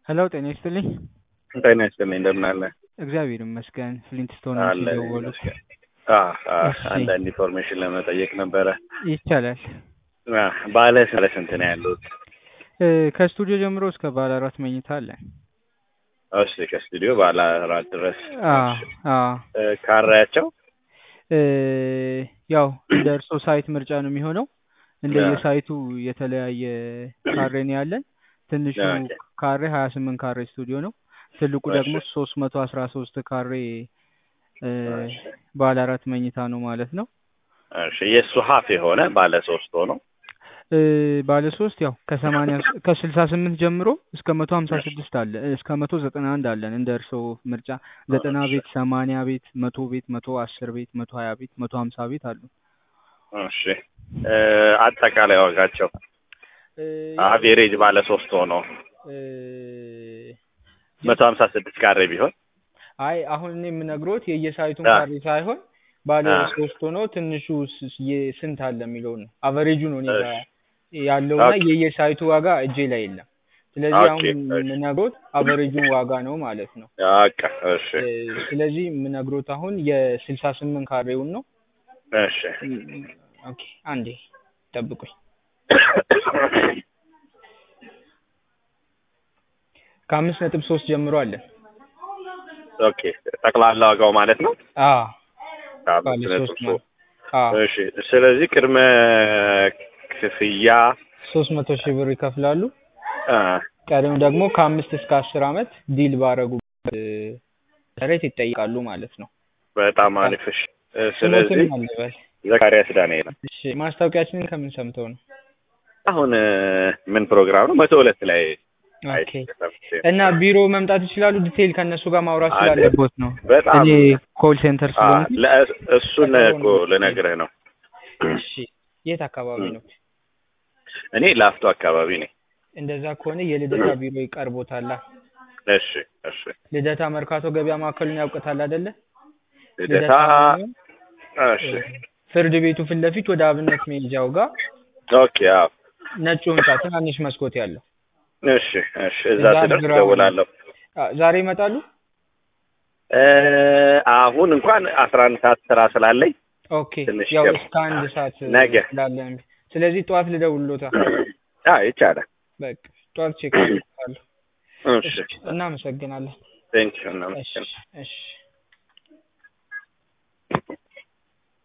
ሄሎ ጤና ይስጥልኝ። ጤና ይስጥልኝ እንደምን አለ? እግዚአብሔር ይመስገን። ፍሊንትስቶን አለ የደወሉት ይመስገን። አዎ አዎ፣ እሺ። አንዳንድ ኢንፎርሜሽን ለመጠየቅ ነበረ። ይቻላል። አዎ፣ ባለ ባለ ስንት ነው ያሉት? እ፣ ከስቱዲዮ ጀምሮ እስከ ባለ አራት መኝታ አለን። እሺ፣ ከስቱዲዮ ባለ አራት ድረስ። አዎ እሺ። አዎ። እ፣ ካሬያቸው እ፣ ያው እንደ እርሶ ሳይት ምርጫ ነው የሚሆነው። እንደየሳይቱ የተለያየ ካሬ ነው ያለን። ትንሹ ኦኬ። ካሬ ሀያ ስምንት ካሬ ስቱዲዮ ነው። ትልቁ ደግሞ እሺ። ሶስት መቶ አስራ ሶስት ካሬ እ፣ እሺ። ባለ አራት መኝታ ነው ማለት ነው። እሺ፣ የእሱ ሀፍ የሆነ ባለ ሶስት ሆኖ እ፣ ባለ ሶስት ያው ከሰማንያ ከስልሳ ስምንት ጀምሮ እስከ መቶ ሀምሳ ስድስት አለ እስከ መቶ ዘጠና አንድ አለን እንደ እርስዎ ምርጫ ዘጠና እሺ። ቤት ሰማንያ ቤት መቶ ቤት መቶ አስር ቤት መቶ ሀያ ቤት መቶ ሀምሳ ቤት አሉ። እሺ። እ፣ አጠቃላይ ዋጋቸው እ፣ አቬሬጅ ባለ ሶስት ሆኖ እ፣ መቶ ሀምሳ ስድስት ካሬ ቢሆን አይ አሁን እኔ የምነግሮት የየሳይቱን አ። ካሬ ሳይሆን ባለ አ። ሶስት ሆኖ ትንሹ ስ- የ- ስንት አለ የሚለው ነው። አቨሬጁ ነው እኔ ጋር እሺ። ያለውና ኦኬ። የየሳይቱ ዋጋ እጄ ላይ የለም። ስለዚህ ኦኬ፣ አሁን እሺ። የምነግሮት አቨሬጁን ዋጋ ነው ማለት ነው። በቃ እሺ እ፣ ስለዚህ የምነግሮት አሁን የስልሳ ስምንት ካሬውን ነው። እሺ ም፣ ኦኬ አንዴ ጠብቁኝ። ከአምስት ነጥብ ሶስት ጀምሮ አለን። ኦኬ ጠቅላላ ዋጋው ማለት ነው። አዎ ከአምስት ባለ ነጥብ ሶስት ሶስት ማለት አዎ እሺ ስለዚህ ቅድመ ክፍያ ሶስት መቶ ሺህ ብር ይከፍላሉ። አ፣ ቀሪው ደግሞ ከአምስት እስከ አስር አመት ዲል ባረጉ መሰረት ይጠይቃሉ ማለት ነው። በጣም አሪፍ። እሺ እ፣ ስለዚህ ስሞትን አለበል። ዘካሪያስ ዳንኤል እሺ ማስታወቂያችንን ከምን ሰምተው ነው? አሁን እ፣ ምን ፕሮግራም ነው? መቶ ሁለት ላይ ኦኬ አይቼ እና ቢሮ መምጣት ይችላሉ። ዲቴይል ከእነሱ ጋር ማውራት አለ። ስላለቦት ነው። በጣም እኔ ኮል ሴንተር አ፣ ስለሆንኩ። ለ- እሱን እኮ ልነግርህ ነው። እሺ የት አካባቢ ነው? እኔ ላፍቶ አካባቢ ነኝ። እንደዛ ከሆነ የልደታ ቢሮ ይቀርቦታል። እሺ እሺ ልደታ መርካቶ ገበያ ማዕከሉን ያውቅታል አይደለ? ልደታ እሺ ፍርድ ቤቱ ፊት ለፊት ወደ አብነት መሄጃው ጋር ኦኬ አዎ ነጩ ህንጻ ትናንሽ መስኮት ያለው እሺ እሺ እዛ እዛ ስደርስ ግራውንድ። እደውላለሁ። አ፣ ዛሬ ይመጣሉ? እ፣ አሁን እንኳን አስራ አንድ ሰዓት ስራ ስላለኝ ኦኬ ትንሽ ያው ገብ- እስከ አንድ ሰዓት ነገ። ስላለን ስለዚህ ጠዋት ልደውልሎታ። አዎ ይቻላል። በቃ ጠዋት ቼክ አድርጋለሁ። እሺ እናመሰግናለን። ቴንኪው እሺ እናመሰግናለን። እሺ